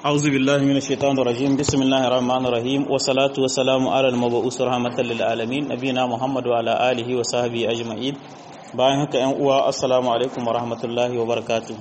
أعوذ بالله من الشيطان الرجيم بسم الله الرحمن الرحيم والصلاة والسلام على المبعوث رحمة للعالمين نبينا محمد وعلى آله وصحبه أجمعين bayan haka ‘yan uwa assalamu alaikum wa rahmatullahi wa barakatuhu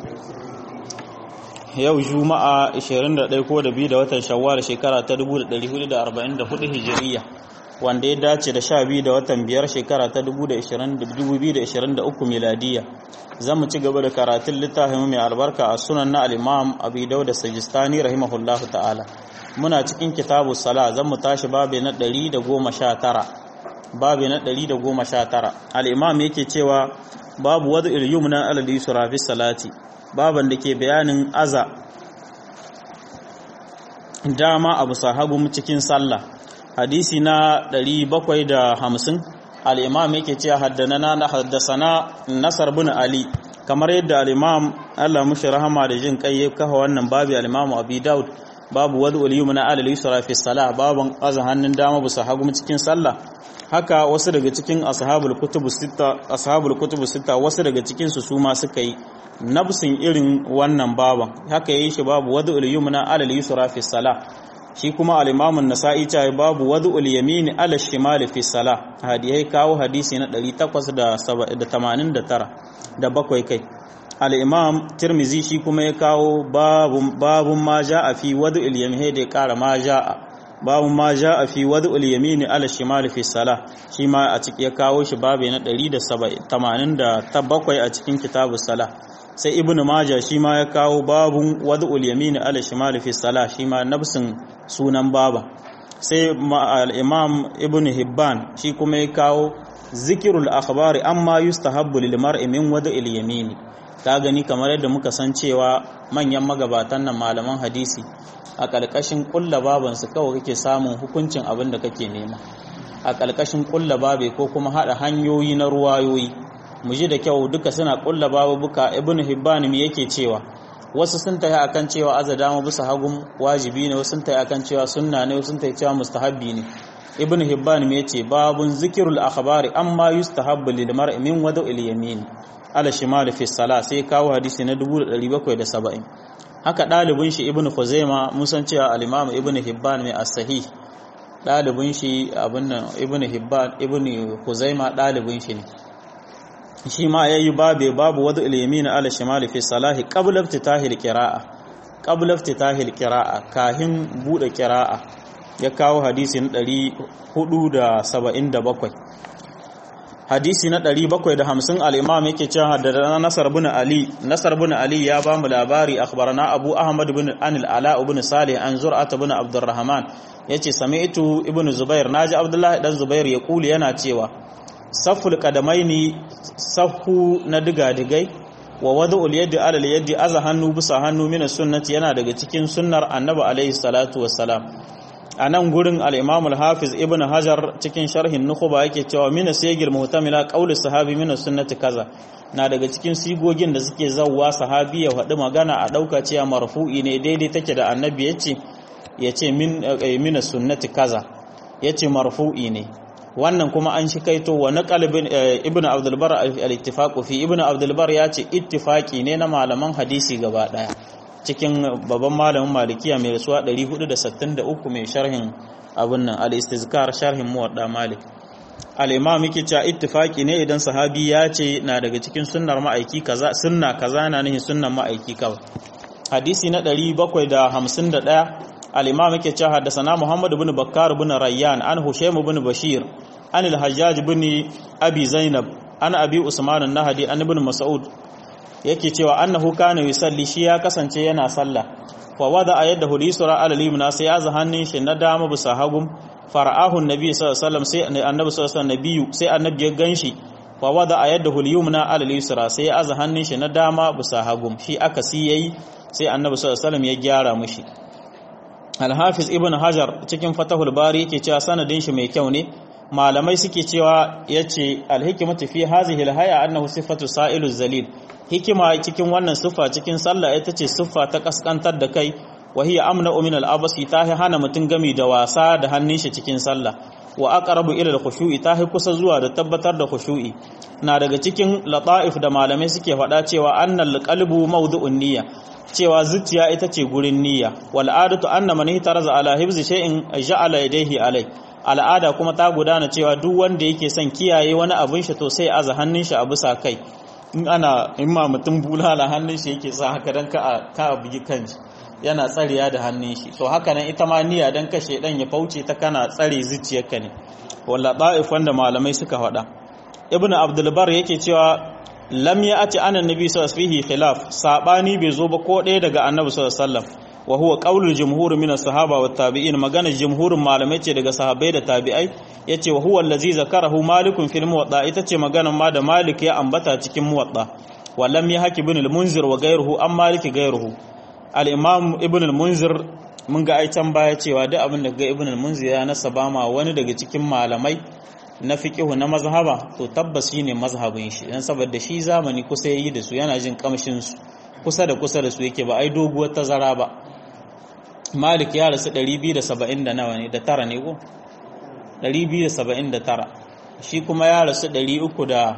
yau juma'a 21 ko da biyu da watan shawwal shekara ta 1444 hijiriya wanda ya dace da 12 da watan biyar shekara ta 2023 miladiya za mu ci gaba da karatun littafin mai albarka a sunan na al'imam abu dauda sajistani rahimahullahu ta'ala muna cikin kitabu sala zan mu tashi babi na 119 babi na 119 al'imam yake cewa babu wadda ilyum na alal yusra fi salati baban da ke bayanin aza dama abu sahabu cikin sallah hadisi na 750 al'imam yake ce haddana na haddasana nasar bin ali kamar yadda al'imam Allah mushi rahama da jin kai ya kafa wannan babi al'imam abu daud babu wadda uliyu na alal yusra fi salah baban aza hannun dama bisa hagu cikin sallah haka wasu daga cikin ashabul kutubu sita ashabul kutubu sita wasu daga cikin su su ma suka yi nafsin irin wannan baban haka yayi shi babu wadda uliyu na alal yusra fi salah shi kuma al-Imam an-Nasa'i ta babu wad'ul yamini ala shimal fi salah hadiyai kawo hadisi na 889 da bakwai kai al-Imam Tirmizi shi kuma ya kawo babun babun ma ja'a fi wad'ul yamini da ya kara ma ja'a babun ma ja'a fi wad'ul yamini ala shimal fi salah shi ma a ciki ya kawo shi babu na 187 a cikin kitabus salah sai ibnu majah shi ma ya kawo babun wad'ul yamini ala shimal fi salah shi ma nafsin sunan baba sai al-imam ibnu hibban shi kuma ya kawo zikirul akhbari amma yustahabbu lil mar'i min wad'il yamini ta gani kamar yadda muka san cewa manyan magabatan nan malaman hadisi a ƙarƙashin ƙulla babansu kawai kake samun hukuncin abin da kake nema a ƙarƙashin ƙulla babe ko kuma haɗa hanyoyi na ruwayoyi mu ji da kyau duka suna ƙulla babubuka ibnu hibban me yake cewa wasu sun tafi akan cewa aza dama bisa hagun wajibi ne wasu sun tafi akan cewa sunna ne wasu sun tafi cewa mustahabbi ne ibn hibban me yace babun zikirul akhbari amma yustahabbu lil mar'i min wada'il yamin ala shimal fi salah sai kawo hadisi na 1770 haka dalibin shi ibn khuzaima mun san cewa al-imam ibn hibban mai as-sahih dalibin shi abin nan ibn hibban ibn khuzaima dalibin shi ne shi ma ya yi babe babu wadda ilimina ala shimali fi salahi qabla iftitahil qira'a qabla iftitahil qira'a kahin bude qira'a ya kawo hadisi na 477 hadisi na 750 al-imam yake cewa haddathana nasar bin ali nasar bin ali ya ba mu labari akhbarana abu ahmad bin anil ala ibn salih an zur'at bin abdurrahman yace sami'tu ibn zubair naji abdullahi dan zubair ya kuli yana cewa safful kadamaini saffu na diga-digai wa wada'ul yaddi alal yaddi aza hannu bisa hannu mina sunnati yana daga cikin sunnar annabi alaihi salatu wassalam a nan gurin al-imam al-hafiz ibn hajar cikin sharhin nukhba yake cewa mina sayyid muhtamila qauli sahabi mina sunnati kaza na daga cikin sigogin da suke zawwa sahabi ya faɗi magana a ɗauka cewa marfu'i ne daidai take da annabi yace yace min mina sunnati kaza yace marfu'i ne wannan kuma an shi kaito wa naqalibin ibnu abdul bar al-ittifaq fi ibnu abdul bar ya ce ittifaqi ne na malaman hadisi gaba daya cikin babban malamin malikiya mai rasuwa 463 mai sharhin abun nan al-istizkar sharhin muwadda malik al-imam yake cewa ittifaqi ne idan sahabi ya ce na daga cikin sunnar ma'aiki kaza sunna kaza na nihin sunnan ma'aiki kawai hadisi na 751 al-imam yake cewa haddathana Muhammad ibn Bakkar ibn Rayyan an Hushaym ibn Bashir an al-Hajjaj ibn Abi Zainab an Abi Usman an-Nahdi an ibn Mas'ud yake cewa annahu kana yusalli shi ya kasance yana sallah fa wada yadahu lisra ala al-yumna sai ya hannun shi na dama bisa hagum fara'ahu an-nabi sallallahu alaihi wasallam sai annabi sallallahu alaihi wasallam sai annabi ya ganshi fa wada yadahu al-yumna ala al-yusra sai ya hannun shi na dama bisa hagum shi aka si yayi sai annabi sallallahu alaihi wasallam ya gyara mishi alhafiz ibn hajar cikin fatahul bari yake cewa sanadin shi mai kyau ne malamai suke cewa yace alhikmatu fi hazihi alhaya annahu sifatu sa'ilu zalil hikima cikin wannan siffa cikin sallah ita ce siffa ta kaskantar da kai wa hiya amna min al-abasi ta hana mutun gami da wasa da hannun shi cikin sallah wa aqrabu ila al-khushu'i ta kusa zuwa da tabbatar da khushu'i na daga cikin lata'if da malamai suke faɗa cewa annal qalbu mawdu'un niyya cewa zuciya ita ce gurin niyya wal adatu anna man hitaraza ala hibzi shay'in ja'ala yadayhi alai al'ada kuma ta gudana cewa duk wanda yake son kiyaye wani abin shi to sai aza hannun shi a bisa kai in ana in ma mutum bulala hannun shi yake sa haka dan ka ka bugi kanshi yana tsariya da hannun shi to haka nan ita ma niyya dan kashe dan ya fauce ta kana tsare zuciyarka ne walla da'if wanda malamai suka faɗa ibn abdul bar yake cewa lam ya ati ana nabi sallallahu alaihi khilaf sabani bai zo ba ko ɗaya daga annabi sallallahu alaihi wasallam wa huwa qaulul jumhur min as-sahaba wat tabi'in magana jumhurin malamai ce daga sahabbai da tabi'ai yace wa huwa allazi zakarahu malikun fil muwatta ita ce magana ma da malik ya ambata cikin muwatta wa lam yahki ibn al-munzir wa ghayruhu an malik ghayruhu al-imam ibn al-munzir mun ga ai can baya cewa duk abin da ga ibn al-munzir ya nasaba ma wani daga cikin malamai na fiqihu na mazhaba to tabbas shine mazhabin shi dan saboda shi zamani kusa yayi da su yana jin kamshin su kusa da kusa da su yake ba ai doguwar tazara ba Malik ya rasu 270 da nawa ne da tara ne ko 279 shi kuma ya rasu 300 da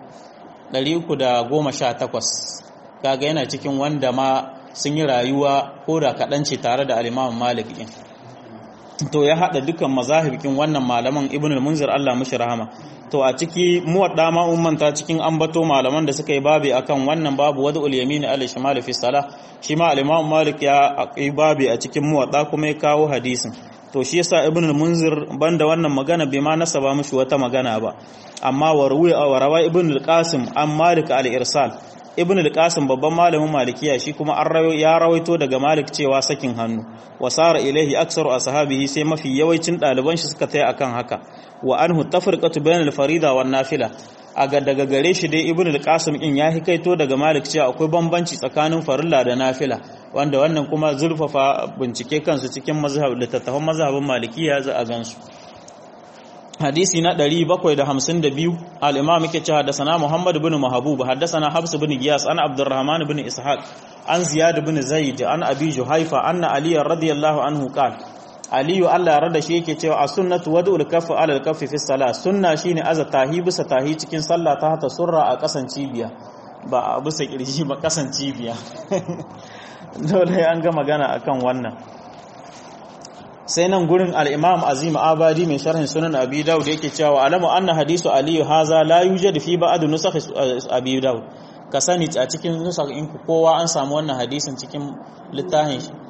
318 kaga yana cikin wanda ma sun yi rayuwa ko da kaɗan ce tare da alimamin Malik ɗin to ya haɗa dukkan mazahibikin wannan malaman ibn al-munzir Allah mushi rahama to a ciki muwadda ma ummanta cikin ambato malaman da suka yi babi akan wannan babu wadu al-yamin al-shimal fi salah shi ma al-imam malik ya yi babi a cikin muwadda kuma ya kawo hadisin to shi yasa ibn al-munzir banda wannan magana bai ma nasaba mushi wata magana ba amma warwi wa rawa ibn al-qasim an malik al-irsal ibn al-qasim babban malamin malikiya shi kuma an ya rawaito daga malik cewa sakin hannu wa sara ilaihi aksaru ashabihi sai mafi yawancin ɗaliban shi suka taya akan haka wa anhu tafriqatu bain al-farida wan nafila aga daga gare shi dai ibn al-qasim in ya hikaito daga malik cewa akwai bambanci tsakanin farilla da nafila wanda wannan kuma zurfafa bincike kansu cikin mazhab littattafan mazhabin malikiya za a gansu hadisi na 752 al-imam yake cewa haddathana Muhammad ibn Mahbub haddathana Habs ibn Giyas ana Abdurrahman ibn Ishaq an Ziyad ibn Zaid an Abi Juhaifa anna Ali radiyallahu anhu qala Ali Allah ya rada shi yake cewa as-sunnatu wad'ul kaffi 'ala al-kaffi fi salat sunna shine aza tahi bisa tahi cikin sallah ta hata surra a kasan cibiya ba a bisa kirji ba kasan cibiya dole an ga magana akan wannan sai nan gurin al'imam azim abadi mai sharhin sunan abi daud yake cewa alamu anna hadisu aliyu haza la yujad fi ba'd nusakh abi daud ka sani a cikin nusakh in kowa an samu wannan hadisin cikin littafin shi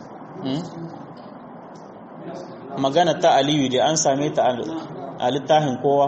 magana ta aliyu da an same ta a littafin kowa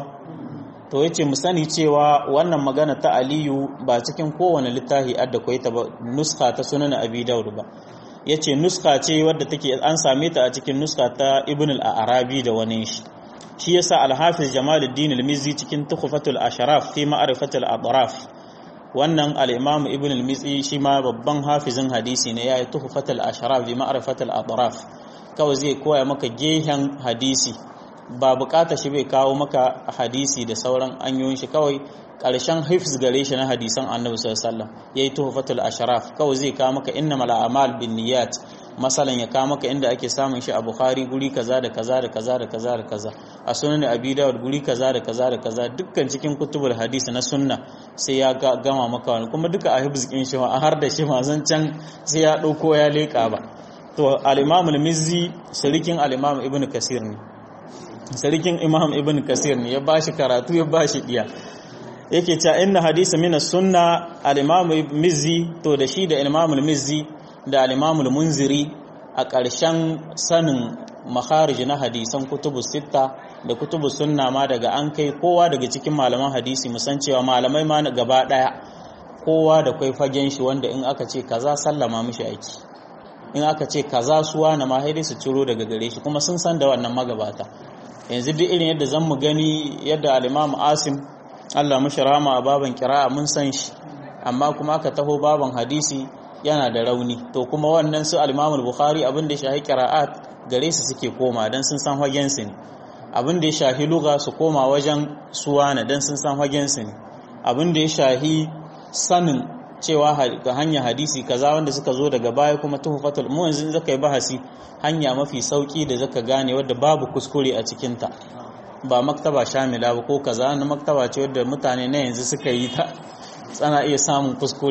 to yace mu sani cewa wannan magana ta aliyu ba cikin kowane littafi adda koyi ta ba nuska ta sunan abi daud ba ya ce nuska ce wadda take an same ta a cikin nuska ta ibn al-arabi da wani shi shi yasa al-hafiz jamaluddin al-mizzi cikin tukhfatul ashraf fi ma'rifatul atraf wannan al-imam ibn al-mizzi shi ma babban hafizin hadisi ne yayi tukhfatul ashraf bi ma'rifatul atraf kawai zai koya maka gehen hadisi ba bukata shi bai kawo maka hadisi da sauran anyoyin shi kawai ƙarshen hifz gare shi na hadisan annabi sallallahu alaihi wasallam yayi tuhfatul ashraf kawai zai kawo maka innamal a'mal binniyat masalan ya kawo maka inda ake samun shi a bukhari guri kaza da kaza da kaza da kaza da kaza a sunan abi dawud guri kaza da kaza da kaza dukkan cikin kutubul hadis na sunna sai ya gama maka wani kuma duka a hifz kin shi a har da shi ma zan can sai ya dauko ya leka ba to al-imam al-mizzi sarikin al-imam ibnu kasir ne sarikin imam ibn kasir ne ya bashi karatu ya bashi diya yake cewa inna hadisa min sunna al-imam mizzi to da shi da imam al-mizzi da al-imam al-munziri a ƙarshen sanin makharij na hadisan kutubu sitta da kutubu sunna ma daga an kai kowa daga cikin malaman hadisi musan cewa malamai ma gaba daya kowa da kai fagen shi wanda in aka ce kaza sallama mishi aiki in aka ce kaza suwa na ma su ciro daga gare shi kuma sun san da wannan magabata yanzu duk irin yadda zan mu gani yadda al-imam asim Allah mashi rama a baban kira'a mun san shi amma kuma aka taho baban hadisi yana da rauni to kuma wannan su al-Imam al-Bukhari abin da ya shahi qira'at gare su suke koma dan sun san hagen su ne abin da ya shahi lugha su koma wajen suwana dan sun san hagen su ne abin da ya shahi sanin cewa ga hanya hadisi kaza wanda suka zo daga baya kuma tuhfatul mu yanzu zaka yi bahasi hanya mafi sauki da zaka gane wadda babu kuskure a cikin ta ba maktaba shamila ba ko kaza na maktaba ce wadda mutane na yanzu suka yi ta tsana iya samun kuskure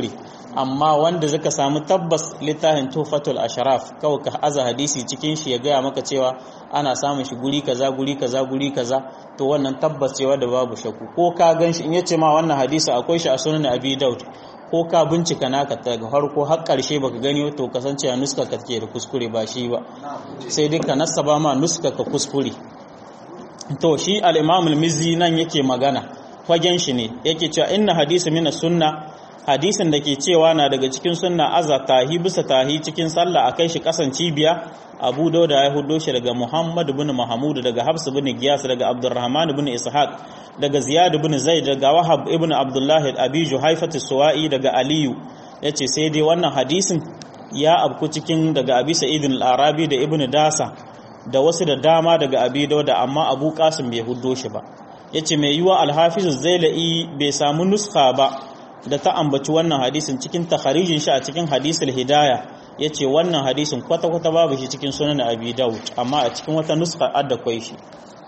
amma wanda zaka samu tabbas littafin tufatul ashraf kawai ka aza hadisi cikin shi ya gaya maka cewa ana samun shi guri kaza guri kaza guri kaza to wannan tabbas cewa da babu shakku ko ka gan shi in yace ma wannan hadisi akwai shi a sunan abi daud ko ka bincika naka daga farko har karshe baka gani to kasance a nuska ka ke da kuskure ba shi ba sai dai ka nasaba ma nuska ka kuskure to shi al-imam al-mizzi nan yake magana fagen shi ne yake cewa inna hadisi min sunna hadisin da ke cewa na daga cikin sunna aza tahi bisa tahi cikin sallah a kai shi kasan cibiya abu dauda ya hudo shi daga muhammad bin mahmud daga habs bin giyas daga abdurrahman bin ishaq daga ziyad bin zaid daga wahab ibn abdullah abi juhaifat suwa'i daga aliyu yace sai dai wannan hadisin ya abku cikin daga abi sa'id al-arabi da ibn dasa da wasu da dama daga abi dauda amma abu qasim bai hudo shi ba yace mai yiwa al-hafiz zailai bai samu nuskha ba da ta ambaci wannan hadisin cikin takharijin shi a cikin hadisul hidaya yace wannan hadisin kwata-kwata babu shi cikin sunan abi daud amma a cikin wata nuska adda kwai shi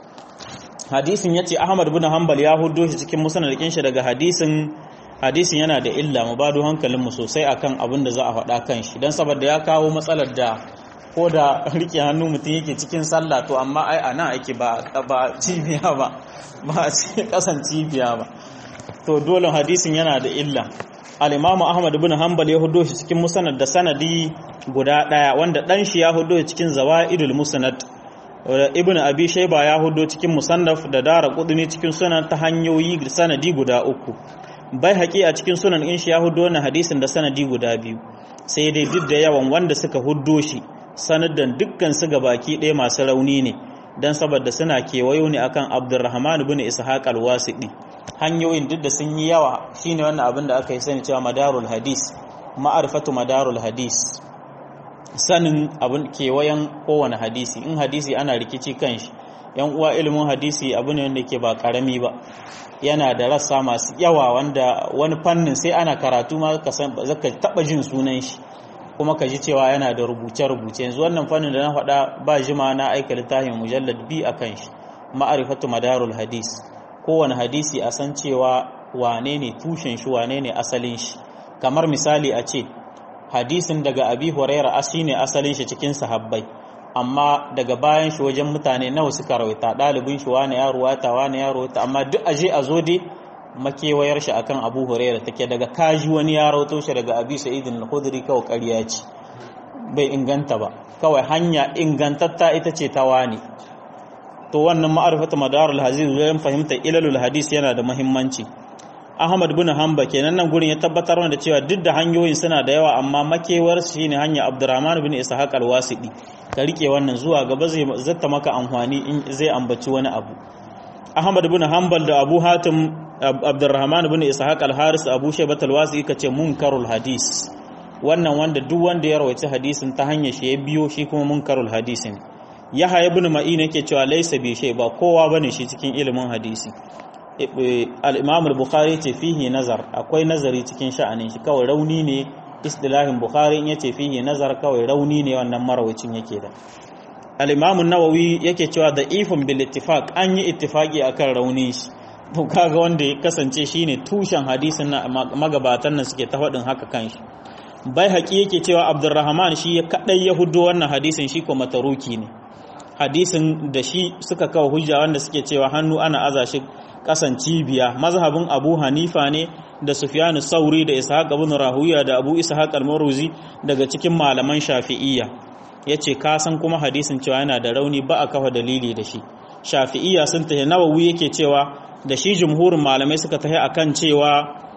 hadisin yace ahmad bin hanbal ya hudo shi cikin musnadin shi daga hadisin hadisin yana da illa mu bado hankalin mu sosai akan abin da za a faɗa kan shi dan saboda ya kawo matsalar da ko da rike hannu mutum yake cikin sallah to amma ai ana ake ba ba cibiya ba ba a cikin kasan cibiya ba to dole hadisin yana da illa al-imamu ahmad ibn hanbal ya hudo shi cikin musnad da sanadi guda daya wanda dan shi ya hudo shi cikin zawaidul musnad ibn abi shayba ya hudo cikin musannaf da dara qudni cikin sunan ta hanyoyi sanadi guda uku bai haƙi a cikin sunan in shi ya hudo wannan hadisin da sanadi guda biyu sai dai duk da yawan wanda suka hudo shi sanadan dukkan su baki ɗaya masu rauni ne dan saboda suna kewayo ne akan abdurrahman ibn ishaq al-wasiqi hanyoyin duk da sun yi yawa shine wannan abin da aka yi sani cewa madarul hadis ma'arifatu madarul hadis sanin abin kewayen kowane hadisi in hadisi ana rikici kan shi yan uwa ilimin hadisi abu ne wanda ke ba karami ba yana da rassa masu yawa wanda wani fannin sai ana karatu ma ka san zaka taba jin sunan shi kuma ka ji cewa yana da rubuce-rubuce yanzu wannan fannin da na faɗa ba jima na aika littafin mujallad bi akan shi ma'arifatu madarul hadis kowane hadisi a san cewa wane ne tushen shi wane ne asalin shi kamar misali a ce hadisin daga abi huraira asi ne asalin shi cikin sahabbai amma daga bayan shi wajen mutane nawa suka rawaita ɗalibin shi wane ya ruwata wane ya ruwata amma duk aje a zo dai makewayar shi akan abu huraira take daga kaji wani ya rawato shi daga abi sa'idin al-khudri kawai ƙarya ce bai inganta ba kawai hanya ingantatta ita ce ta wani to wannan ma'arifatu madarul hadis wajen fahimta ilalul hadis yana da muhimmanci Ahmad bin Hanba kenan nan gurin ya tabbatar da cewa duk da hanyoyin suna da yawa amma makewar shi ne hanya Abdurrahman bin Ishaq al-Wasidi ka rike wannan zuwa gaba zai zata maka amfani in zai ambaci wani abu Ahmad bin Hanbal da Abu Hatim Abdurrahman bin Ishaq al-Haris Abu Shaybat al-Wasidi kace munkarul hadis wannan wanda duk wanda ya rawaita hadisin ta hanyar shi ya biyo shi kuma munkarul hadisin Yahya ibn Ma'in yake cewa laysa bi shay ba kowa bane shi cikin ilimin hadisi al-Imam al-Bukhari ce fihi nazar akwai nazari cikin sha'anin shi kawai rauni ne istilahin Bukhari in yace fihi nazar kawai rauni ne wannan marawacin yake da al-Imam an-Nawawi yake cewa da ifun bil ittifaq an yi ittifaqi akan rauni shi to kaga wanda ya kasance shine tushen hadisin na magabatan nan suke ta faɗin haka kan shi bai haƙi yake cewa Abdurrahman shi ya kadai ya hudo wannan hadisin shi ko mataruki ne hadisin da shi suka kawo hujja wanda suke cewa hannu ana aza shi kasan cibiya mazhabin abu hanifa ne da sufyanu sauri da ishaq ibn rahuya da abu ishaq al-maruzi daga cikin malaman shafi'iyya yace ka san kuma hadisin cewa yana da rauni ba a kafa dalili da shi shafi'iyya sun tahi nawawi yake cewa da shi jumhurin malamai suka tahi akan cewa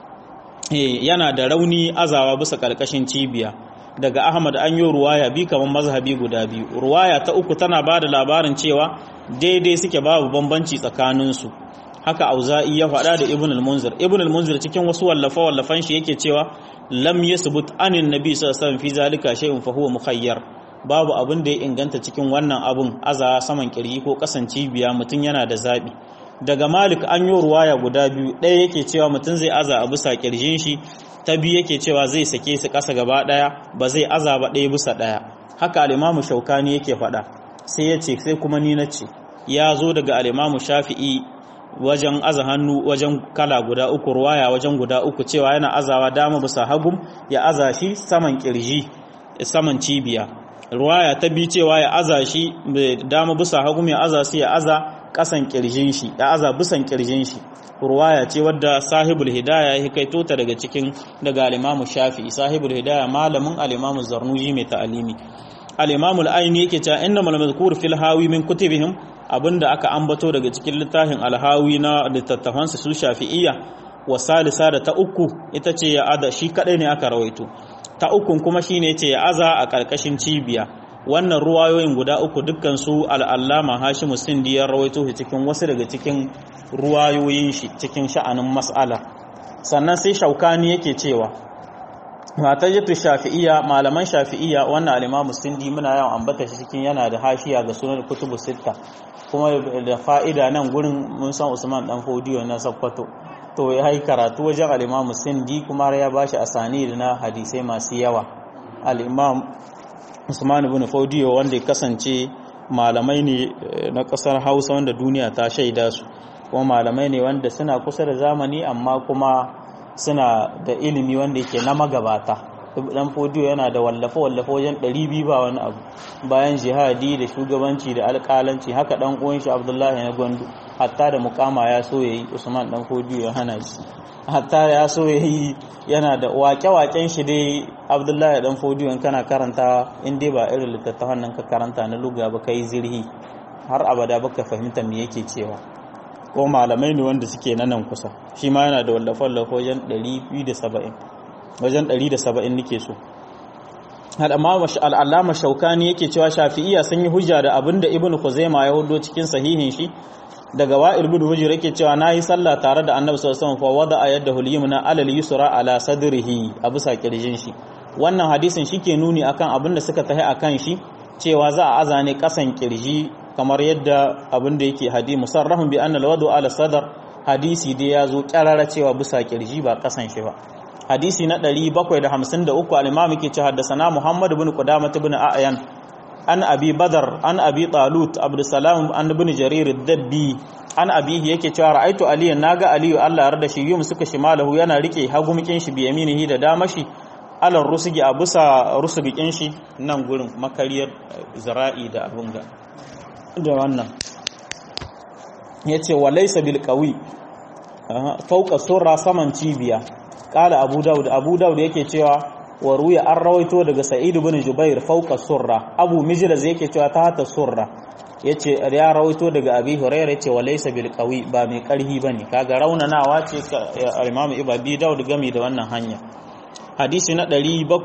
yana da rauni azawa bisa karkashin cibiya daga Ahmad an yi ruwaya bi kamar mazhabi guda biyu ruwaya ta uku tana ba da labarin cewa daidai suke babu bambanci tsakaninsu haka auza'i ya faɗa da ibn al-munzir ibn al-munzir cikin wasu wallafa wallafan shi yake cewa lam yasbut anin nabi sallallahu alaihi wasallam fi zalika shay'un fa huwa mukhayyar babu abin da ya inganta cikin wannan abun aza saman kirji ko kasan cibiya mutum yana da zabi daga malik an yi ruwaya guda biyu ɗaya yake cewa mutum zai aza a bisa kirjin shi ta biyu yake cewa zai sake su ƙasa gaba ɗaya ba zai aza ba ɗaya bisa ɗaya haka alimamu shaukani yake faɗa sai ya ce sai kuma ni na ce ya zo daga alimamu shafi'i wajen aza hannu wajen kala guda uku ruwaya wajen guda uku cewa yana azawa dama bisa hagum ya aza shi saman kirji saman cibiya ruwaya ta bi cewa ya aza shi dama bisa hagum ya aza shi ya aza kasan kirjin shi ya aza bisan kirjin shi ruwaya ce wadda sahibul hidaya ya kaito ta daga cikin daga al-imamu shafi'i sahibul hidaya malamin al-imamu zarnuji mai ta'alimi al-imamu al-aini yake cewa innamal mazkur fil hawi min kutubihim abinda aka ambato daga cikin littafin al-hawi na littattafan su shafi'iyya wa salisa da ta uku ita ce ya ada shi kadai ne aka rawaito ta ukun kuma shine yace ya aza a karkashin cibiya wannan ruwayoyin guda uku dukkan su al-allama hashimu sindi ya rawaito shi cikin wasu daga cikin ruwayoyin shi cikin sha'anin mas'ala sannan sai shaukani yake cewa matajatu shafi'iyya malaman shafi'iyya wannan al-imamu sindi muna yawan ambata shi cikin yana da hashiya ga sunan kutubu sitta kuma da fa'ida nan gurin mun san Usman dan Fodiyo na Sakkwato to ya yi karatu wajen al-imamu sindi kuma har ya bashi asani da na hadisai masu yawa al-imam Usman ibn Fodiyo wanda ya kasance malamai ne na kasar Hausa wanda duniya ta shaida su kuma malamai ne wanda suna kusa da zamani amma kuma suna da ilimi wanda yake na magabata dan fodiyo yana da wallafe-wallafe wajen 200 ba wani abu bayan jihadi da shugabanci da alƙalanci haka dan uwan shi Abdullahi na Gwandu hatta da mukama ya so yayi Usman dan fodiyo ya hana shi hatta ya so yayi yana da waƙe-waƙen shi dai Abdullahi dan fodiyo in kana karanta in dai ba irin littattafan nan ka karanta na luga ba kai zirhi har abada baka fahimta me yake cewa ko malamai ne wanda suke na nan kusa shi ma yana da wallafa-wallafa wajen 270 wajen 170 nake so al'allama shaukani yake cewa shafi'iya sun yi hujja da abin da ibn khuzaima ya hudo cikin sahihin shi daga wa'il bin hujjar yake cewa na yi sallah tare da annabi sallallahu alaihi wasallam fa wada yadda hulyumna alal yusra ala sadrihi a bisa kirjin shi wannan hadisin shike nuni akan abin da suka tahi akan shi cewa za a azane kasan kirji kamar yadda abin da yake hadi musarrahun bi anna alwadu ala sadar hadisi dai ya zo kyarara cewa bisa kirji ba kasan shi ba hadisi na 753 al-imam yake ce haddathana muhammad ibn qudamah ibn a'yan an abi badar an abi talut abdussalam an ibn jarir ad-dabbi an abihi yake cewa ra'aitu aliyan naga aliyu Allah yarda shi yum suka shimalahu yana rike hagumikin shi bi yaminihi da damashi alar rusugi a bisa rusugikin shi nan gurin makariyar zara'i da abunga da wannan ya ce wa laisa bil qawi fauka surra saman cibiya kala abu daud abu daud yake cewa wa ruya an rawaito daga sa'id ibn jubair fauka surra abu mijraz yake cewa ta hata surra yace ya rawaito daga abi hurairah yace wa laisa bil qawi ba mai karhi bane kaga raunanawa ce imam ibadi daud gami da wannan hanya hadisi na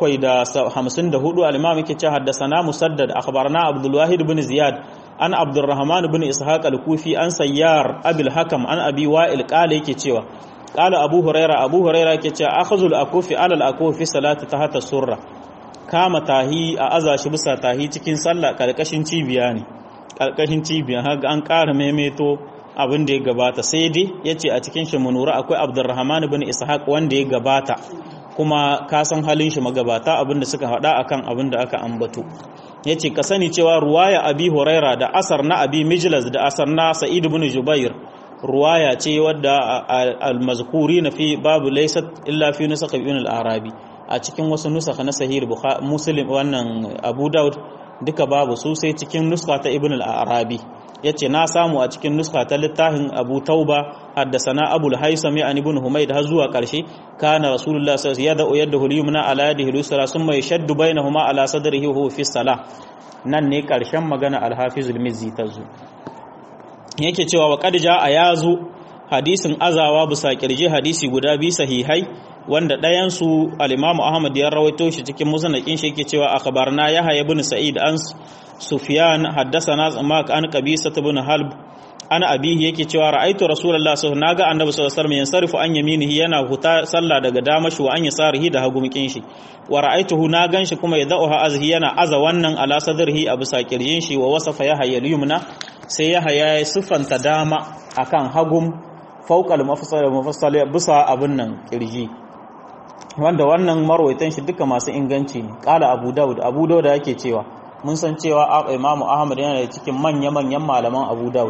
754 al-imam yake cewa haddathana musaddad akhbarna abdul wahid ibn ziyad an abdurrahman ibn ishaq al-kufi an sayyar abil hakam an abi wa'il qala yake cewa qala abu huraira abu huraira yake cewa akhazul akufi ala al-akufi salati tahta surra kama tahi a aza shi bisa tahi cikin sallah karkashin cibiya ne karkashin cibiya haka an ƙara maimaito abin da ya gabata sai dai yace a cikin shi munura akwai abdurrahman ibn ishaq wanda ya gabata kuma ka san halin shi magabata abin da suka faɗa akan abin da aka ambato ya ce ka sani cewa ruwaya abi huraira da asar na abi mijlas da asar na sa'id ibn jubair ruwaya ce wadda al-mazkuri na fi babu laysat illa fi nusakh ibn al-arabi a cikin wasu nusakh na sahih bukhari muslim wannan abu daud duka babu su sai cikin nuska ta ibn al-arabi yace na samu a cikin nuska ta littafin abu tauba haddasana abul haisami an ibn humayd har zuwa karshe kana rasulullah sallallahu alaihi wasallam yadda yumna ala yadihi lusra summa yashaddu bainahuma ala sadrihi wa huwa fi salah nan ne karshen magana al-hafiz al-mizzi tazo yake cewa wa qad jaa yazu hadisin azawa bisa kirje hadisi guda bi sahihai wanda ɗayan su al-imam ahmad ya rawaito shi cikin musnadin shi yake cewa akhbarna yahya ibn sa'id an sufyan haddathana zamak an qabisa ibn halb ana abihi yake cewa ra'aitu rasulullah sallallahu alaihi wasallam annabi sallallahu alaihi wasallam yansarifu an yaminihi yana huta sallah daga damashi wa an yasarihi da hagumikin shi wa ra'aituhu na ganshi kuma yadauha azhi yana aza wannan ala sadrihi a bisa kirjin shi wa wasafa yahya al-yumna sai yahya ya sifanta dama akan hagum fawqa al-mafassal mafassal bisa abun nan kirji wanda wannan marwaitan shi duka masu inganci ne kala abu daud abu daud yake cewa mun san cewa imamu ahmad yana da cikin manya-manyan malaman abu daud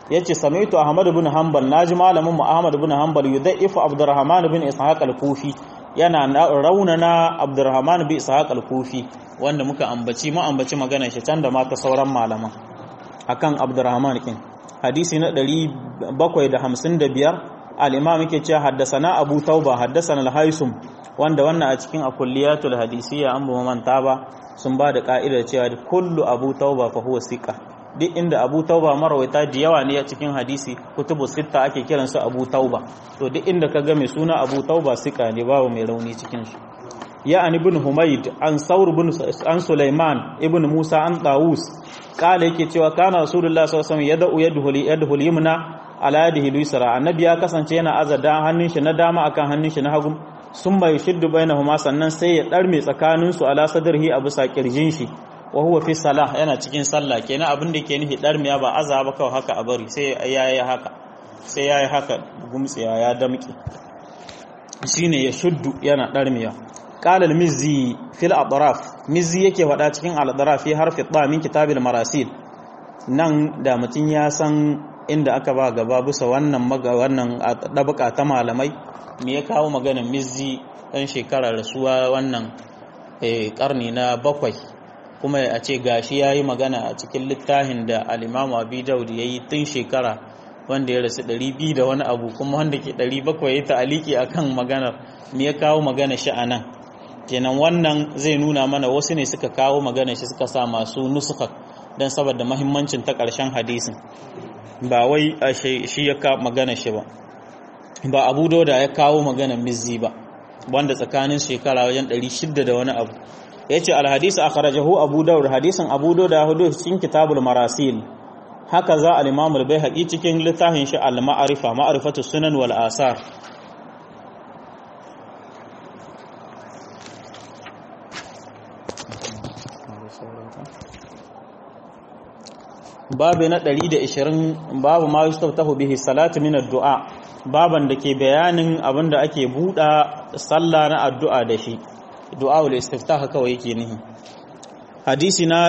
yace samaitu ahmad ibn hanbal naji malamin mu ahmad ibn hanbal yudaifu abdurrahman ibn ishaq al-kufi yana raunana abdurrahman ibn ishaq al-kufi wanda muka ambaci mu ambaci maganar shi can da ma ta sauran malaman akan abdurrahman kin hadisi na 755 al-imam yake cewa haddasana abu tauba haddasana al-haisum wanda wannan a cikin akulliyatul hadisiyya an ba manta ba sun ba da ka'idar cewa kullu abu tauba fa huwa siqa duk inda abu tauba marawaita da yawa ne a cikin hadisi kutubu sitta ake kiran su abu tauba to duk inda ka ga mai suna abu tauba siqa ne babu mai rauni cikin su ya an ibn humayd an saur ibn an sulaiman ibn musa an dawus kala yake cewa kana rasulullahi sallallahu alaihi wasallam yad'u yadhul yadhul yumna ala yadihi lusra annabi ya kasance yana azada hannun shi na dama akan hannun shi na hagu sun mai shiddu bainahuma sannan sai ya darme tsakanin su ala sadrihi a bisa kirjin shi wa huwa fi salah yana cikin sallah kenan abin da ke nufi darmiya ba azaba kawai haka a bari sai yayi haka sai yayi haka gumtsiya ya damki shine ya shuddu yana darmiya qala al-mizzi fil atraf mizzi yake faɗa cikin al-atraf fi harfi ta min kitabil marasil nan da mutun ya san inda aka ba gaba bisa wannan maga wannan dabuka ta malamai me ya kawo maganar mizzi dan shekara rasuwa wannan karni na bakwai kuma a ce gashi ya yi magana a cikin littafin da alimamu abi daud ya yi tun shekara wanda ya rasu 200 da wani abu kuma wanda ke 700 ya ta'aliki a kan maganar me ya kawo magana shi a nan kenan wannan zai nuna mana wasu ne suka kawo magana shi suka sa masu nusuka don saboda mahimmancin ta ƙarshen hadisin ba wai a shi ya kawo magana shi ba ba abu dauda ya kawo magana mizzi ba wanda tsakanin shekara wajen 600 da wani abu ya ce alhadisa a kharajahu abu daud hadisin abu daud ya hudu cikin kitabul marasil haka za al-imamul bai haƙi cikin littafin shi al-ma'arifa ma'arifatu sunan wal asar babu na 120 babu ma yustaftahu bihi salatu min ad-du'a baban da ke bayanin abinda ake buɗa sallah na addu'a da shi du'a'ul istiftah kawai yake nihi hadisi na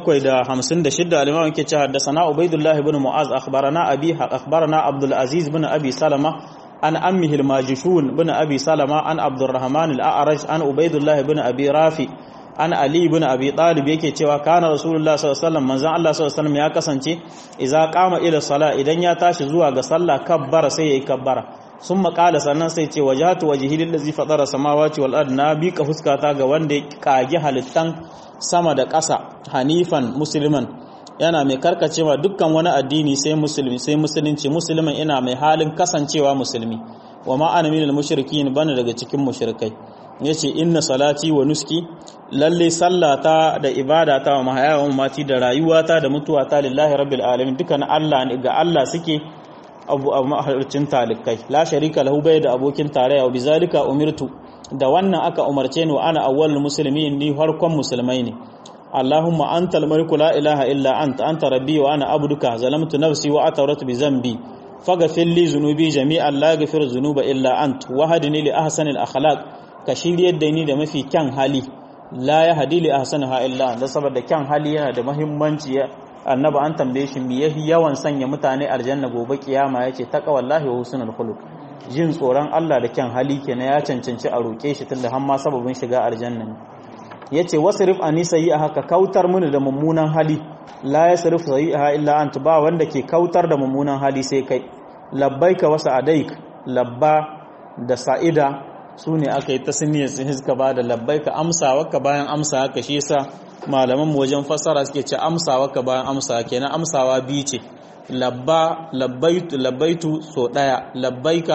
756 al-imam yake cewa haddathana ubaidullah ibn mu'az akhbarana abi akhbarana abdul aziz ibn abi salama an ammihi al-majishun ibn abi salama an abdurrahman al-a'raj an ubaidullah ibn abi rafi an ali ibn abi talib yake cewa kana rasulullah sallallahu alaihi wasallam manzon Allah sallallahu alaihi wasallam ya kasance idza qama ila sala idan ya tashi zuwa ga sallah kabbara sai yayi kabbara sun makala sannan sai ce wajatu wajhi lillazi fatara samawati wal ard na bi ka fuskata ga wanda ya kage halittan sama da ƙasa hanifan musliman yana mai karkacewa dukkan wani addini sai musulmi sai musulunci musulman ina mai halin kasancewa musulmi wa ma ana minal mushrikin bana daga cikin mushrikai yace inna salati wa nuski lalle sallata da ibadata wa mahaya wa mati da rayuwata da mutuwata lillahi rabbil alamin dukkan Allah ne ga Allah suke abu a mahalarcin talikai la sharika lahu bai da abokin tarayya wa bizalika umirtu da wannan aka umarce ni wa ana awwalul muslimin ni farkon musulmai ne Allahumma antal maliku la ilaha illa anta anta rabbi wa ana abduka zalamtu nafsi wa atawratu bi zambi faghfir li dhunubi jami'an la yaghfiru dhunuba illa ant wahdini li ahsanil akhlaq ka shiryar da ni da mafi kyan hali la ya hadi li ahsanaha illa da saboda kyan hali yana da muhimmanci annabi an tambaye shi me yafi yawan sanya mutane aljanna gobe kiyama yace taqwallahi wa husnul khuluq jin tsoron Allah da kyan hali kenan ya cancanci a roke shi tunda har ma sababin shiga aljanna ne yace wasrif ani sayyi'a ka kautar mini da mummunan hali la yasrif sayyi'a illa anta ba wanda ke kautar da mummunan hali sai kai labbaika wa sa'adaik labba da sa'ida su ne aka yi ta siniyar sun suka ba da labbaika amsawa ka bayan amsawa ka shi yasa malaman mu wajen fassara suke ce amsawa ka bayan amsawa kenan amsawa biyu ce labba labbaitu labbaitu so daya labbaika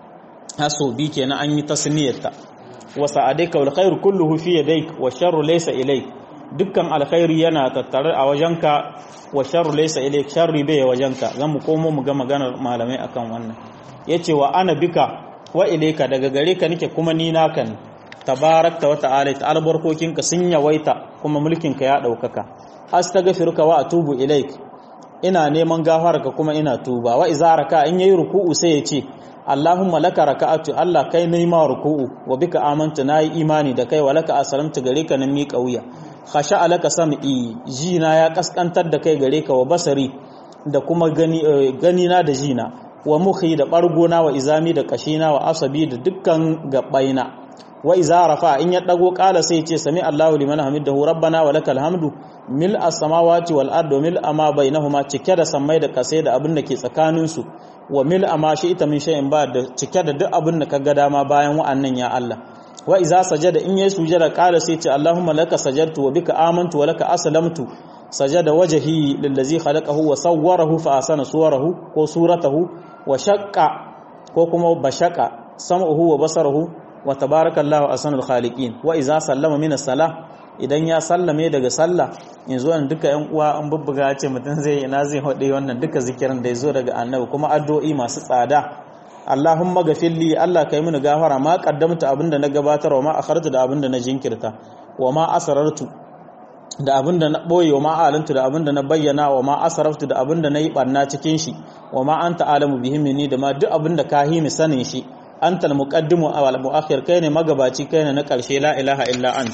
haso bi kenan an yi tasniyarta wa sa'adaika wal khairu kulluhu fi yadayk wa sharru laysa ilayk dukkan alkhairi yana tattare a wajenka wa sharru laysa ilayk sharri bai wajenka zan mu komo mu ga maganar malamai akan wannan yace wa ana bika wa ilayka daga gare ka nake kuma ni naka ne tabarakta wa ta'ala ta albarkokinka sun yawaita kuma mulkinka ya daukaka astaghfiruka wa atubu ilaik ina neman gafararka kuma ina tuba wa iza raka in yayi ruku'u sai ya ce Allahumma laka raka'atu Allah kai nayi ma ruku'u wa bika amantu nayi imani da kai wa laka aslamtu gare ka nan mi kauya khasha alaka sam'i jina ya kaskantar da kai gare ka wa basari da kuma gani gani na da jina wa mukhi da bargona wa izami da kashina wa asabi da dukkan gabaina wa iza rafa in ya dago kala sai ce sami Allahu liman hamidahu rabbana wa lakal hamdu mil as-samawati wal ardi mil ama bainahuma cike da sammai da kasai da abin da ke tsakanin su wa mil ama shi ita min shay'in ba da cike da duk abin da kaga dama bayan wa'annan ya Allah wa iza sajada in yayi sujada kala sai ce Allahumma laka sajadtu wa bika amantu wa laka aslamtu sajada wajhi lillazi khalaqahu wa sawwarahu fa asana suwarahu ko suratahu wa shaqqa ko kuma bashaka sam'uhu wa basarahu wa tabarakallahu ahsanul khaliqin wa iza sallama min as-salah idan ya sallame daga sallah yanzu wannan duka ƴan uwa an bubbuga ce mutum zai ina zai hode wannan duka zikirin da yazo daga annabi kuma addu'o'i masu tsada Allahumma gafilli Allah kai mini gafara ma qaddamta abinda na gabatar wa ma akhartu da abinda na jinkirta wa ma asrartu da abinda na boye wa ma alantu da abinda na bayyana wa ma asraftu da abinda na yi barna cikin shi wa ma anta alamu bihi minni da ma duk abinda ka hini sanin shi anta al-muqaddimu aw al-mu'akhir kai ne magabaci kai ne na karshe la ilaha illa ant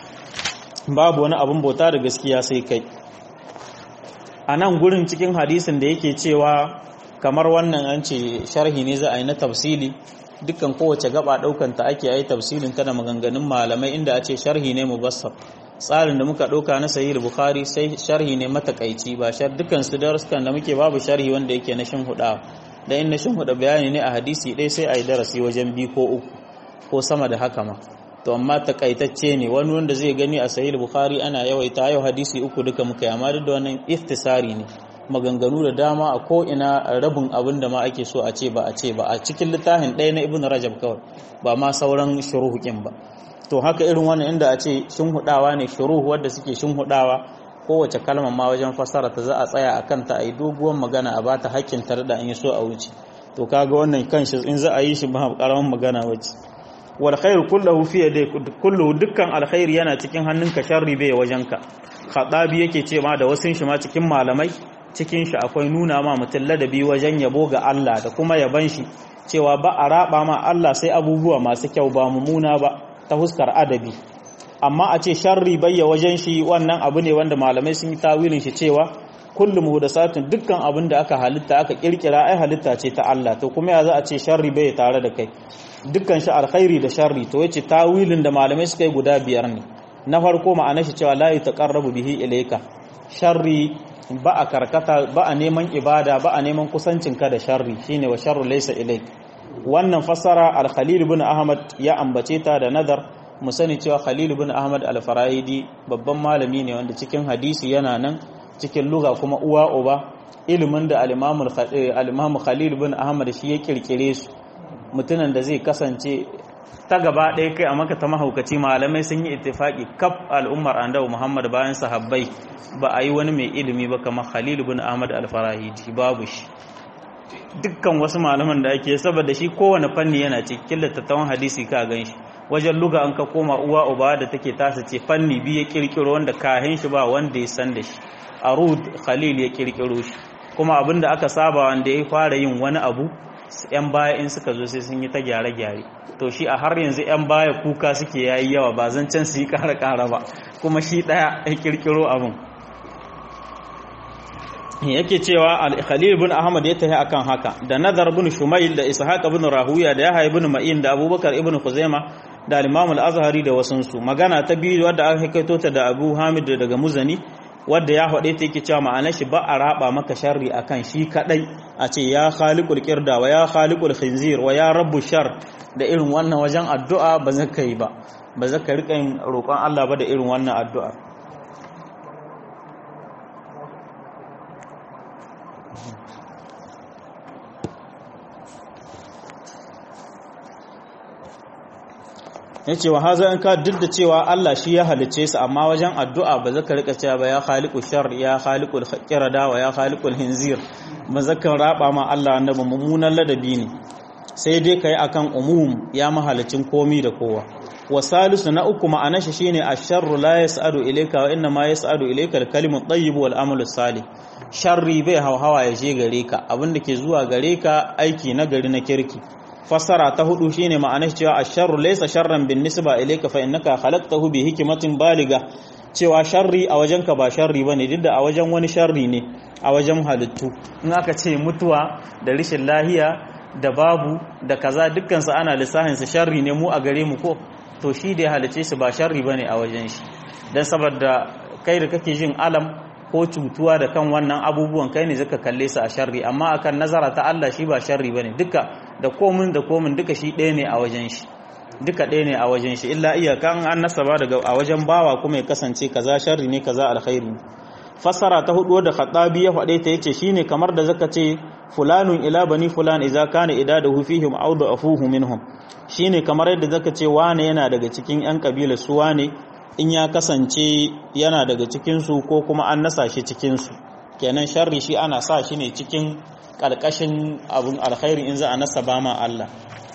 babu wani abun bauta da gaskiya sai kai a nan gurin cikin hadisin da yake cewa kamar wannan an ce sharhi ne za a yi na tafsili dukkan kowace gaba daukan ta ake yi tafsilin ta da maganganun malamai inda a ce sharhi ne mubassar tsarin da muka dauka na sahih bukhari sai sharhi ne matakaici ba shar dukkan su daruskan da muke babu sharhi wanda yake na shin hudawa da in na shin huda bayani ne a hadisi ɗaya sai a yi darasi wajen biyu ko uku ko sama da haka ma to amma takaitacce ne wani wanda zai gani a sahih bukhari ana yawaita yau hadisi uku duka muka yi amma duk da wannan iftisari ne maganganu da dama a ko ina rabin abin da ma ake so a ce ba a ce ba a cikin littafin ɗaya na ibn rajab kawai ba ma sauran shuruhukin ba to haka irin wannan inda a ce shinhudawa ne shuruhu wadda suke shinhudawa kowace kalma ma wajen fassara ta za a tsaya a kanta a yi doguwar magana a bata hakkin tare da an yi so a wuce to kaga wannan kanshi in za a yi shi ba karamin magana wace wal khairu kulluhu fi yadayk kulluhu dukkan alkhairi yana cikin hannunka sharri bai wajenka khadabi yake ce ma da wasun shi ma cikin malamai cikin shi akwai nuna ma mutum ladabi wajen yabo ga Allah da kuma yaban shi cewa ba a raba ma Allah sai abubuwa masu kyau ba mumuna ba ta huskar adabi amma a ce sharri bayya wajen shi wannan abu ne wanda malamai sun yi tawilin shi cewa kullum muhdasatin dukkan abin da aka halitta aka kirkira ai halitta ce ta Allah to kuma ya za a ce sharri bai tare da kai dukkan shi alkhairi da sharri to yace tawilin da malamai suka yi guda biyar ne na farko ma'anar shi cewa la yataqarrabu bihi ilayka sharri ba a karkata ba a neman ibada ba a neman kusancin ka da sharri shine wa sharru laysa ilayk wannan fassara al-khalil ibn ahmad ya ambace ta da nadar mu sani cewa khalil ibn ahmad al-farahidi babban malami ne wanda cikin hadisi yana nan cikin lugha kuma uwa uba ilimin da al-imam khalil ibn ahmad shi ya kirkire su mutunan da zai kasance ta gaba ɗaya kai a maka ta mahaukaci malamai sun yi ittifaki kaf al'ummar andawa muhammad bayan sahabbai ba a yi wani mai ilimi ba kamar khalil ibn ahmad al-farahidi babu shi dukkan wasu malaman da ake saboda shi kowane fanni yana cikin littattafan hadisi ka gan shi wajen luga an ka koma uwa uba da take tasa ce fanni biyu ya kirkiro wanda kahin shi ba wanda ya san da shi arud khalil ya kirkiro shi kuma abin da aka saba wanda ya fara yin wani abu yan baya in suka zo sai sun yi ta gyare-gyare to shi a har yanzu yan baya kuka suke yayi yawa ba zan can su yi kara-kara ba kuma shi daya ya kirkiro abin yake cewa al-khalil ibn ahmad ya tafi akan haka da nazar ibn shumayl da ishaq ibn rahuya da yahya ibn ma'in da abubakar ibn khuzaima da al-imam al-azhari da wasansu magana ta biyu wadda aka kaito ta da abu hamid daga muzani wadda ya faɗe ta yake cewa ma'anar shi ba a raba maka sharri akan shi kadai a ce ya khaliqul qirda wa ya khaliqul khinzir wa ya rabbu shar da irin wannan wajen addu'a ba zaka yi ba ba zaka rika yin roƙon Allah ba da irin wannan addu'a ya ce wa haza in ka duk da cewa Allah shi ya halice su amma wajen addu'a ba zaka rika cewa ba ya khaliqu shar ya khaliqu qirada wa ya khaliqu hinzir ba zaka raba ma Allah annabi mummunan ladabi ne sai dai kai akan umum ya mahalicin komi da kowa wa salisu na uku ma'ana shi shine asharru la yas'adu ilayka wa inna ma yas'adu ilayka al-kalimu at-tayyib wal amalu salih sharri bai hauhawa ya je gare ka abinda ke zuwa gare ka aiki na gari na kirki fassara ta hudu shine ma'anar cewa asharru laysa sharran bin nisba ilayka fa innaka khalaqtahu bi hikmatin baliga cewa sharri a wajen ka ba sharri bane duk da a wajen wani sharri ne a wajen halittu in aka ce mutuwa da rishin lahiya da babu da kaza dukkan su ana lissafin su sharri ne mu a gare mu ko to shi da ya halice su ba sharri bane a wajen shi dan saboda kai da kake jin alam ko cutuwa da kan wannan abubuwan kai ne zaka kalle su a sharri amma akan nazara ta Allah shi ba sharri bane duka da komin da komin duka shi ɗaya ne a wajen shi duka ɗaya ne a wajen shi illa iyaka an nasaba daga a wajen bawa kuma ya kasance kaza sharri ne kaza alkhairi fassara ta hudu da khatabi ya faɗe ta yace shine kamar da zaka ce fulanun ila bani fulan idza kana idadahu fihim aw afuhu minhum shine kamar yadda zaka ce wane yana daga cikin yan kabila su wane in ya kasance yana daga cikin su ko kuma an nasa shi cikin su kenan sharri shi ana sa shi ne cikin kalkashin abun alkhairi in za a nasaba ma Allah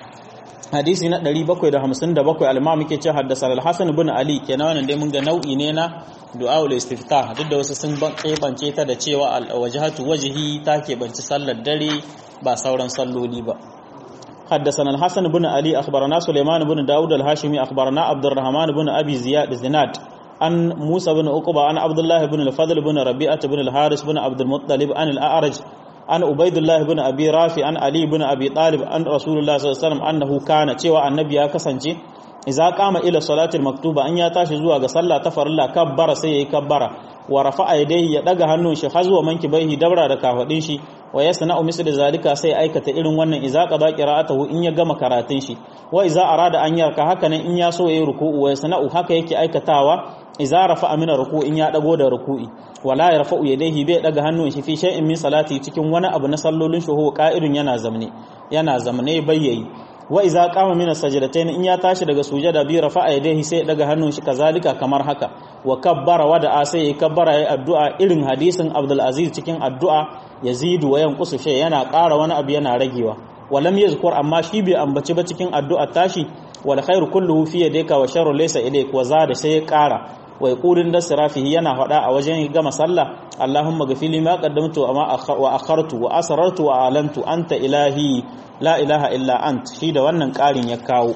hadisi na 757 al-imam yake ce haddasa al-hasan ibn ali kenan wannan dai mun ga nau'i ne na du'aul istiftah duk da wasu sun kebance ta da cewa al-wajhatu wajhi ta kebanci sallar dare ba sauran salloli ba حدثنا الحسن بن علي أخبرنا سليمان بن داود الهاشمي أخبرنا عبد الرحمن بن أبي زياد زناد عن موسى بن عقبة عن عبد الله بن الفضل بن ربيعة بن الحارث بن عبد المطلب عن الأعرج عن عبيد الله بن أبي رافع عن علي بن أبي طالب عن رسول الله صلى الله عليه وسلم أنه كان cewa annabi ya kasance idza qama ila salatil maktuba an ya tashi zuwa ga sallah ta farilla kabbara sai yayi kabbara wa rafa'a yadayhi ya daga hannun shi har zuwa mankibaihi dabra da kafadin shi wa yasna'u misli zalika sai aikata irin wannan idza qada qira'atahu in ya gama karatun shi wa idza arada an yarka haka nan in ya so yayi ruku'u wa yasna'u haka yake aikatawa idza rafa'a min ruku'u in ya dago da ruku'i wala yarfa'u yadayhi bai daga hannun shi fi shay'in min salati cikin wani abu na sallolin shi huwa qa'idun yana zamne yana zamne bayyayi wa iza qama min as-sajdatayn in ya tashi daga sujada bi rafa'a yadayhi sai daga hannun shi kazalika kamar haka wa kabbara wa da sai ya kabbara yayi addu'a irin hadisin Abdul Aziz cikin addu'a yazidu wa yanqusu shay yana ƙara wani abu yana ragewa walam yazkur amma shi bai ambaci ba cikin addu'a tashi wal khairu kulluhu fi yadayka wa sharru laysa ilayk wa zada sai ya ƙara wa yaqulun da sirafihi yana faɗa a wajen gama sallah Allahumma ghafili ma qaddamtu wa akhartu wa asrartu wa alantu anta ilahi la ilaha illa ant shi da wannan ƙarin ya kawo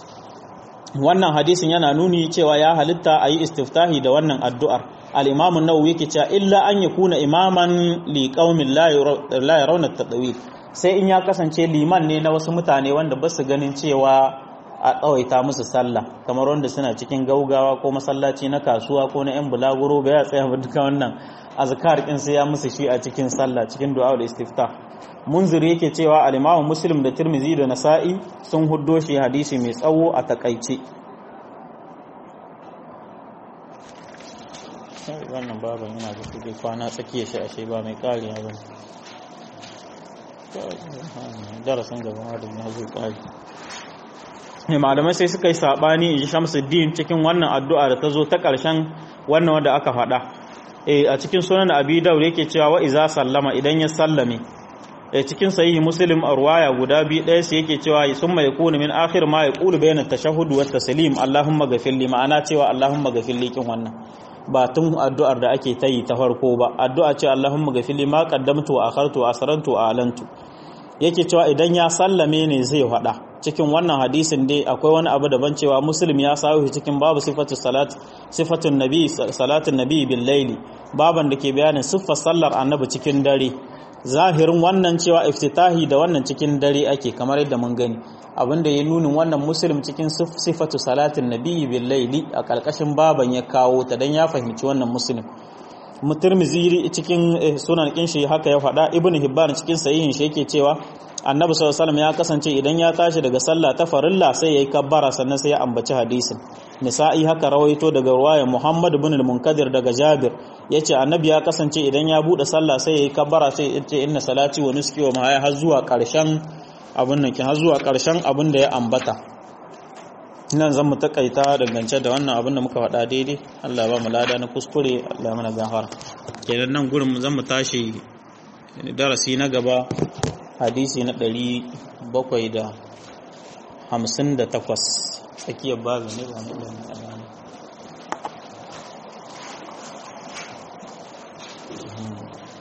wannan hadisin yana nuni cewa ya halitta a yi istiftahi da wannan addu'ar al-imam an-nawawi yake cewa illa an yakuna imaman li qaumin la yarawna at-tadawil sai in ya kasance liman ne na wasu mutane wanda ba su ganin cewa a tsawaita musu sallah kamar wanda suna cikin gaugawa ko masallaci na kasuwa ko na yan bulaguro ba ya tsaya duka wannan azkar kin sai ya musu shi a cikin sallah cikin du'a da istiftah munziri yake cewa al-imamu muslim da tirmizi da nasa'i sun huddo shi hadisi mai tsawo a takaice wannan baban yana da kudi kwana tsakiya shi ashe ba mai kari ya bane darasin gaba ma da ya zo kari malamai sai suka yi sabani in ji shamsuddin cikin wannan addu'a da ta zo ta ƙarshen wannan wanda aka faɗa a cikin sunan abi daure yake cewa wa iza sallama idan ya sallame cikin sahihi muslim a ruwaya guda biyu ɗaya su yake cewa sun mai kunu min akhir ma ya kulu bayanan tashahhud wa taslim allahumma ghafir li ma'ana cewa allahumma ghafir li kin wannan ba tun addu'ar da ake ta yi ta farko ba addu'a ce allahumma ghafir li ma qaddamtu wa akhartu wa asrantu wa alantu yake cewa idan ya sallame ne zai faɗa cikin wannan hadisin dai akwai wani abu daban cewa muslim ya sawo shi cikin babu sifatu salat sifatun nabi salatun nabi bil laili baban da ke bayanin siffar sallar annabi cikin dare zahirin wannan cewa iftitahi da wannan cikin dare ake kamar yadda mun gani abinda ya nunin wannan muslim cikin sifatu salatin nabi bil laili a karkashin baban ya kawo ta dan ya fahimci wannan muslim mutirmizi cikin sunan kin shi haka ya faɗa ibnu hibban cikin sahihin shi yake cewa annabi sallallahu alaihi ya kasance idan ya tashi daga sallah ta farilla sai yayi kabbara sannan sai ya ambaci hadisin nisa'i haka rawaito daga ruwayar muhammad ibn al-munkadir daga jabir yace annabi ya kasance idan ya bude sallah sai yayi kabbara sai yace inna salati wa nuski wa mahaya har zuwa karshen abun nan kin har zuwa karshen abun da ya ambata nan zan mu takaita dangance da wannan abin da muka faɗa daidai Allah ba mu lada na kuskure Allah mana gafara kenan nan gurin zan mu tashi darasi na gaba hadisi na ɗari bakwai da hamsin da takwas tsakiyar babu ne ba na ɗan ɗan